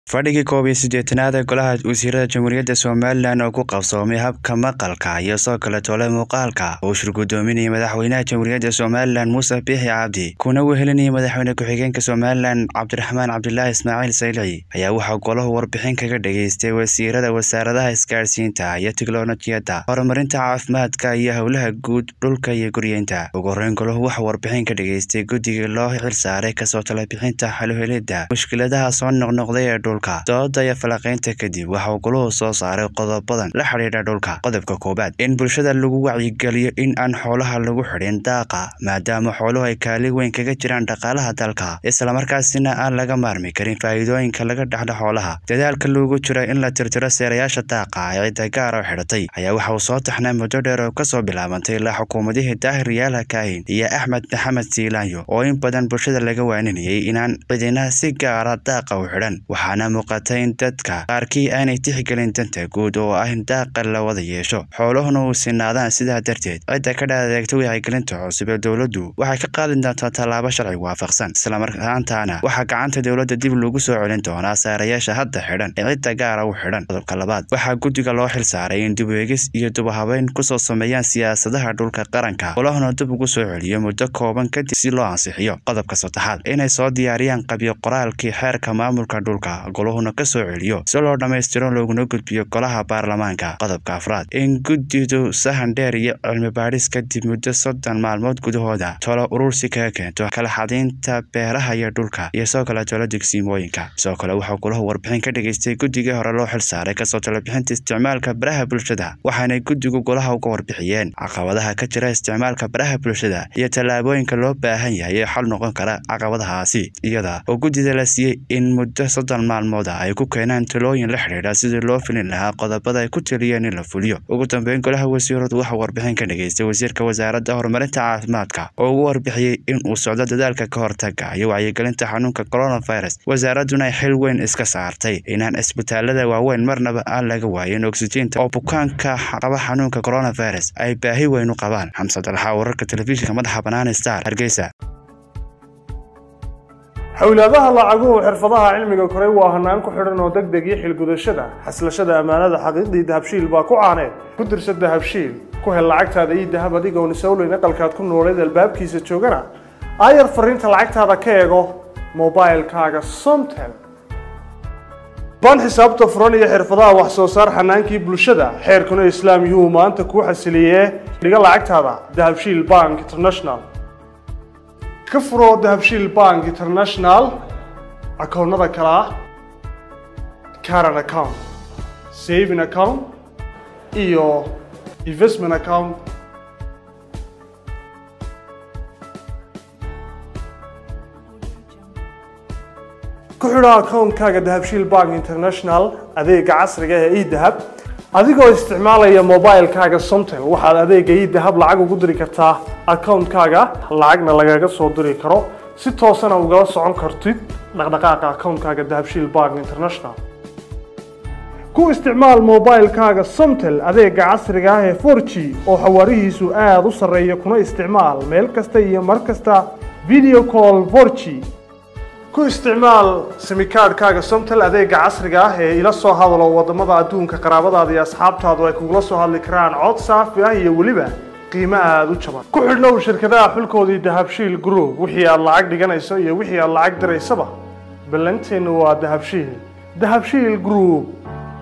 fadhigii koob iyo siddeetanaad ee golaha wasiirada jamhuuriyadda somalilan oo ku qabsoomay habka maqalka iyo soo kale tole muuqaalka uu shir guddoominayay madaxweynaha jamhuuriyadda somalilan muuse biixi cabdi kuna wehelinayay madaxweyne ku-xigeenka somalilan cabdiraxmaan cabdilaahi ismaaciil saylici ayaa waxaa golahu warbixin kaga dhageystay wasiirada wasaaradaha isgaadhsiinta iyo tiknolojiyadda horumarinta caafimaadka iyo howlaha guud dhulka iyo guryeynta ugu horreyn golahu waxaa warbixin ka dhageystay guddigii loo xilsaaray kasoo talabixinta xaluhelidda mushkiladaha soo noqnoqday ee dhulka dooda iyo falaqaynta kadib waxa uu goluhu soo saaray qodobadan la xidhiidha dhulka qodobka koowaad in bulshada lagu wacyigeliyo in aan xoolaha lagu xidhin daaqa maadaama xooluhu ay kaalin weyn kaga jiraan dhaqaalaha dalka islamarkaasina aan laga maarmi karin faa'iidooyinka laga dhexlo xoolaha dadaalka loogu jiro in la tirtiro seerayaasha daaqa ee cidda gaar oo xidhatay ayaa waxa uu soo taxnay muddo dheer oo kasoo bilaabantay ilaa xukuumadihii daahir yaala kaahin iyo axmed maxamed siilaanyo oo in badan bulshada laga waaninayay inaan cidina si gaara daaqa u xidhan waxaana muuqata in dadka qaarkii aanay tixgelin danta guud oo ah in daaqa la wada yeesho xooluhuna uu sinaadaan sidaa darteed cidda ka dhaadeegta wacyigelinta cusub ee dowladdu waxay ka qaadi doontaa tallaabo sharci waafaqsan islamarkaantaana waxaa gacanta dowladda dib lagu soo celin doonaa saarayaasha hadda xidhan ee cidda gaara u xidhan qodobka labaad waxaa guddiga loo xil saaray in dib-eegis iyo dubahabeyn kusoo sameeyaan siyaasadaha dhulka qaranka golahuna dib ugu soo celiyo muddo kooban kadib si loo ansixiyo qodobka saddexaad inay soo diyaariyaan qabyo qoraalkii xeerka maamulka dhulka goluhuna ka soo celiyo si loo dhammaystiro looguna gudbiyo golaha baarlamaanka qodobka afraad in guddidu sahan dheer iyo cilmi baadhis kadib muddo soddon maalmood gudahooda tolo urursi kaga keento kala xadiinta beeraha iyo dhulka iyo soo kale tolo degsiimooyinka sidoo kale waxaa golahu warbixin ka dhageystay guddigii hore loo xil saaray kasoo talabixinta isticmaalka baraha bulshada waxaanay guddigu golaha uga warbixiyeen caqabadaha ka jira isticmaalka baraha bulshada iyo tallaabooyinka loo baahan yahay ee xal noqon kara caqabadahaasi iyada oo guddida la siiyey in muddo soddon maalmooda ay ku keenaan talooyin la xidhiidha sidii loo filin lahaa qodobada ay ku taliyeen in la fuliyo ugu dambeyn golaha wasiiradu waxaa warbixin ka dhageystay wasiirka wasaaradda horumarinta caafimaadka oo ugu warbixiyey in uu socdo dadaalka ka hortaga iyo wacyigelinta xanuunka coronavirus wasaaraduna ay xil weyn iska saartay inaan isbitaalada waaweyn marnaba aan laga waayin oksijiinta oo bukaanka qaba xanuunka coronavirus ay baahi weyn u qabaan xamsad alxaa wararka telefishinka madaxa bannaan star hargeysa xowlaadaha lacaguhu xirfadaha cilmiga koray waa hanaan ku xidhan oo deg deg iyo xilgudashada xaslashada ammaanada xaqiiqdii dahabshiil baa ku caaneed ku dirsa dahabshiil ku hel lacagtaada iyo dahab adigoon isowleyn aqalkaad ku nooleed albaabkiisa joogana aayar fariinta lacagtaada ka eego mobilkaaga somtel ban xisaabta furan iyo xirfadaha wax soo saar xanaankii bulshada xeerkuna islaam yuu maanta kuu xasiliyee dhiga lacagtaada dahabshiil bank international ka furo dahabshiil bank international akoonnada kale ah caran account saving account iyo investment account ku xidho akoonkaaga dahabshiil bank international adeega casriga ee edahab adigoo isticmaalaya mobilkaaga somtel waxaad adeega idahab lacag ugu diri kartaa akoonkaaga lacagna lagaga soo diri karo si toosana ugala socon kartid dhaqdhaqaaqa akoonkaaga dahabshiil bank international ku isticmaal mobilkaaga somtel adeega casriga ah ee for g oo xawaarihiisu aada u sarreeya kuna isticmaal meel kasta iyo mar kasta video call for g ku isticmaal simikaadhkaaga somtel adeega casriga ah ee ila soo hadalo wadamada adduunka qaraabadaada iyo asxaabtaadu ay kugula soo hadli karaan cod saafi ah iyo weliba qiimo aada u jaban ku xidhnow shirkadaha xulkoodii dahabshiil group wixii aad lacag dhiganayso iyo wixii aad lacag diraysaba ballanteennu waa dahabshiil dahabshiil group